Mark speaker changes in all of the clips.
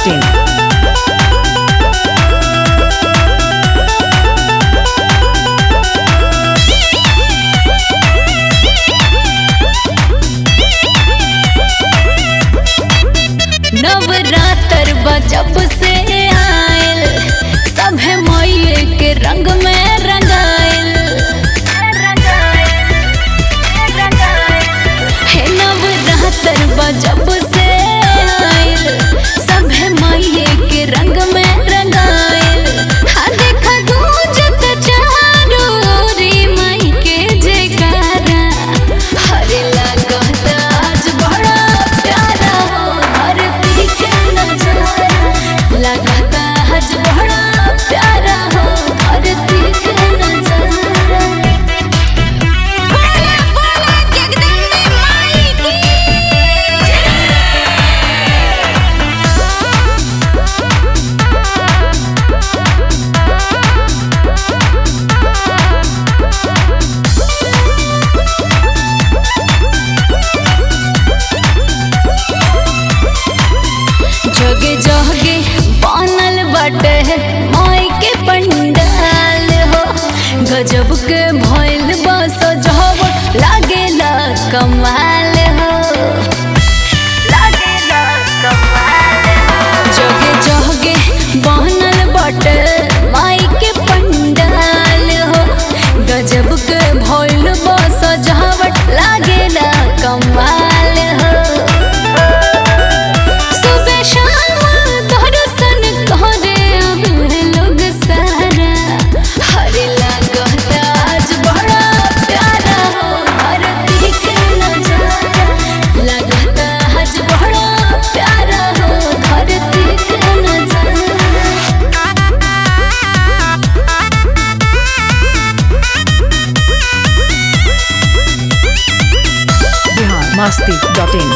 Speaker 1: masti.in.
Speaker 2: Navratra बजब से आयल सभे मैये के रंग में रंगायल हे नवरात्र बजब से आयल सभे मैये के रंग में रंगायल हा देखा गूंजत चारों ओरी माई के जयकारा हरे लागत आज बड़ा प्यारा हो धरती के नजारा लागत आज बड़ा प्यारा हो धरती के नजारा बोला बोला जगदम्बे माई की जगे जगे बनल बाटे माई के पंडाल हो गजब के भइल बस जब लागेला कमाल हो लागेला कमाल जगे जगे बनल बाटे माई के पंडाल हो गजब के भइल बस जब लागेला कमाल हो सुबह शाम दर्शन करे आवे लोग सारा हरे लागत आज बड़ा प्यारा हो धरती के नजारा लागत आज बड़ा प्यारा हो धरती के नजारा
Speaker 1: Bihar masti.in.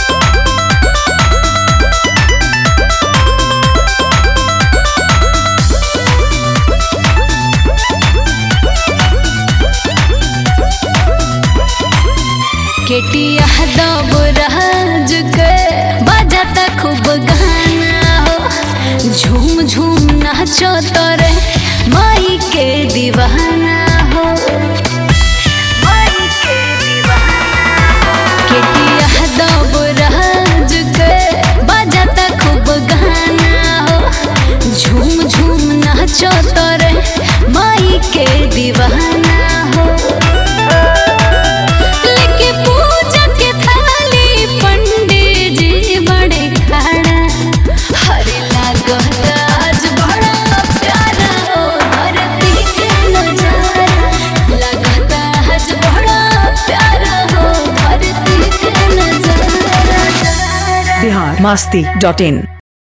Speaker 2: केटिया दब राज के बजाता खूब गाना हो झूम झूम नाचो तोरे माई के दीवाना हो केटिया दब राज के बजाता खूब गाना हो झूम झूम नाचो तोरे माई के दीवाना हो लेके पूजा के थाली पंडित जी बड़े खड़ा हरे लागत आज बड़ा प्यारा हो धरती के नजारा लागत आज बड़ा प्यारा हो धरती के नजारा
Speaker 1: Bihar masti.in.